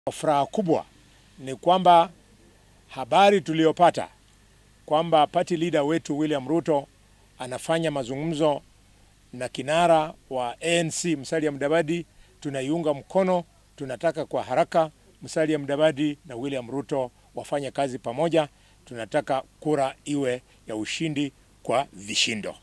Furaha kubwa ni kwamba habari tuliyopata kwamba party leader wetu William Ruto anafanya mazungumzo na kinara wa ANC Musalia Mudavadi, tunaiunga mkono. Tunataka kwa haraka Musalia Mudavadi na William Ruto wafanye kazi pamoja. Tunataka kura iwe ya ushindi kwa vishindo.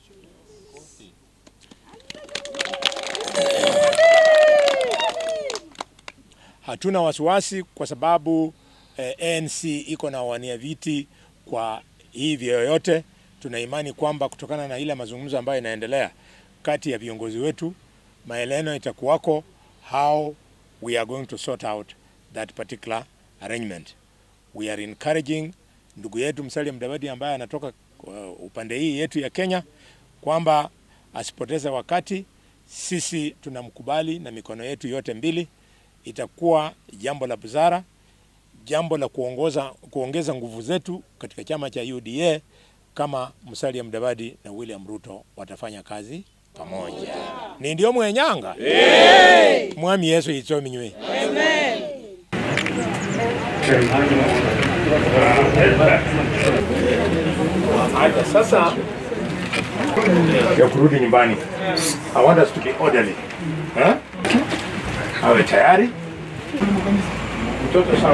Hatuna wasiwasi kwa sababu eh, ANC iko na wania viti kwa hivi yoyote. Tuna imani kwamba kutokana na ile mazungumzo ambayo inaendelea kati ya viongozi wetu, maeleno itakuwako how we are going to sort out that particular arrangement. We are encouraging ndugu yetu Musalia Mudavadi ambaye anatoka uh, upande hii yetu ya Kenya kwamba asipoteze wakati. Sisi tunamkubali na mikono yetu yote mbili. Itakuwa jambo la busara, jambo la kuongoza, kuongeza nguvu zetu katika chama cha UDA kama Musalia Mudavadi na William Ruto watafanya kazi pamoja. Ni ndio mwenyanga hey! mwami Yesu itsominywe Haya, sasa ya kurudi nyumbani. I want us to be orderly. Eh? Awe tayari. Mtoto sawa.